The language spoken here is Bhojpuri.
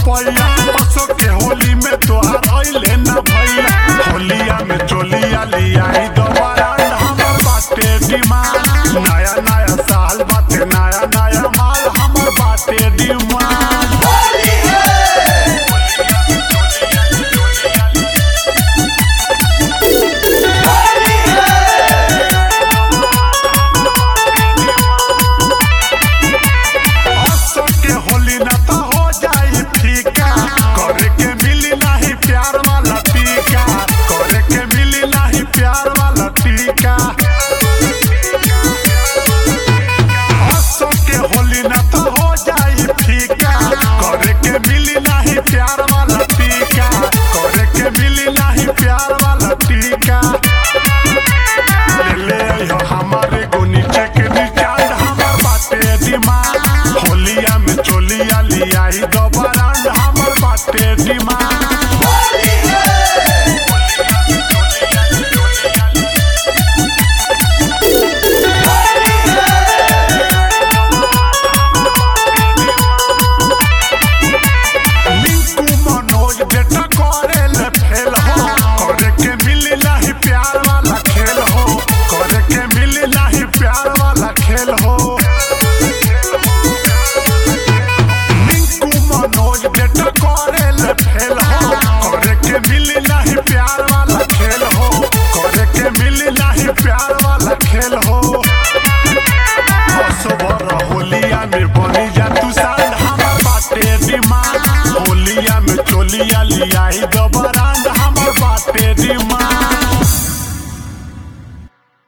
रुपया असो के होली में तोहार अइले न भैया होलिया में चोलिया लियाई दोबारा हमर बाटे डिमांड नया नया साल बाटे नया नया माल हमर बाटे डिमांड असो के होली न त हो जाई फीका करे के मिली नाही प्यार वाला टीका करे के मिली नाही प्यार वाला टीका असो के होली न त हो जाई फीका करे के मिली नाही प्यार वाला टीका करे के मिली नाही प्यार वाला टीका ले ले आइहो हमारे को नीचे के निचांड हमर बाटे डिमांड होलिया में चोलिया लियाई दोबारा हमर बाटे डिमांड मिंकू मनोज बेटा करे ले फेल हो करे के मिली नाही प्यार वाला खेल हो करे के मिली नाही प्यार वाला खेल हो मिंकू मनोज बेटा करे ले फेल हो करे के मिली नाही प्यार वाला खेल हो करे के मिली नाही प्यार वाला खेल हो असबर होलिया में बनी जा तू सांड हमर बाटे डिमांड होलिया में चोलिया लियाई दोबारा